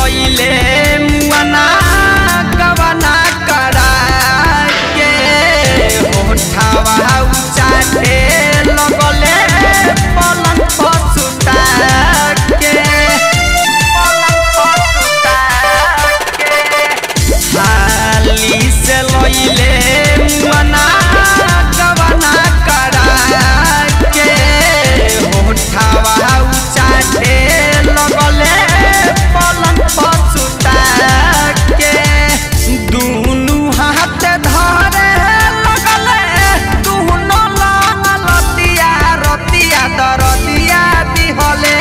गईले मुआना गवना करा के होठावा उचाटे लगले पलंग पर सुता के पलंग पर सुता के हाली से लइले मुआना गवना करा के होठावा उचाटे लगले पलंग पर सुता के दुनु हाथ धरे लगले दुनु लंग लतिया रतिया दरदिया दिहले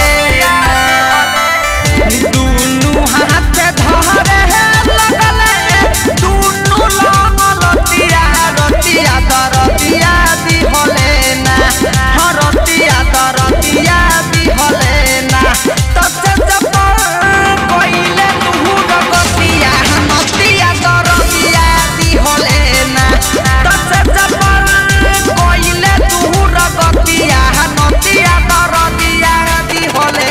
दुनु हाथ धरे लगले दुनु लंग लतिया रतिया दरदिया दिहले ना हरतिया दरदिया दिहले ना तसे जब कइले तुहु रगतिया नतिया दरदिया दिहले ना तसे जब कइले तुहु रगतिया नतिया दरदिया दिहले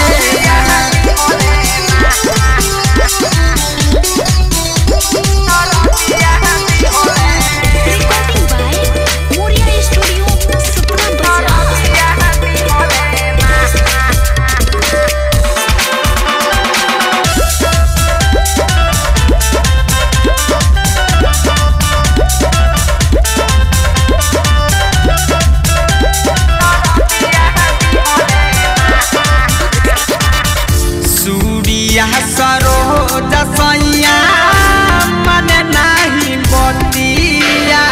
Recording by Moria Studio, Supra Bazaar. Surya Saroj सैया मन नाही बतिया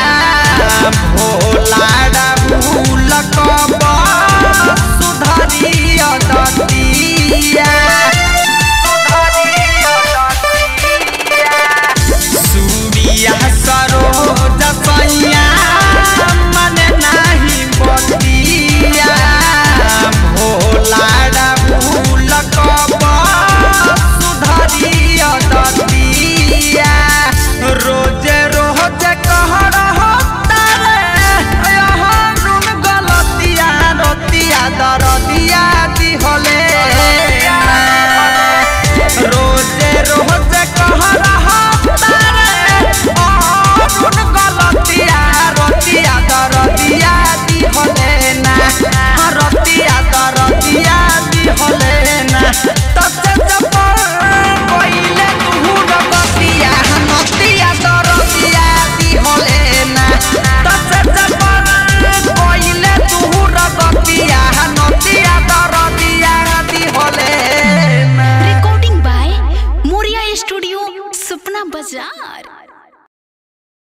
भोला भूल कब सुधरिया दतिया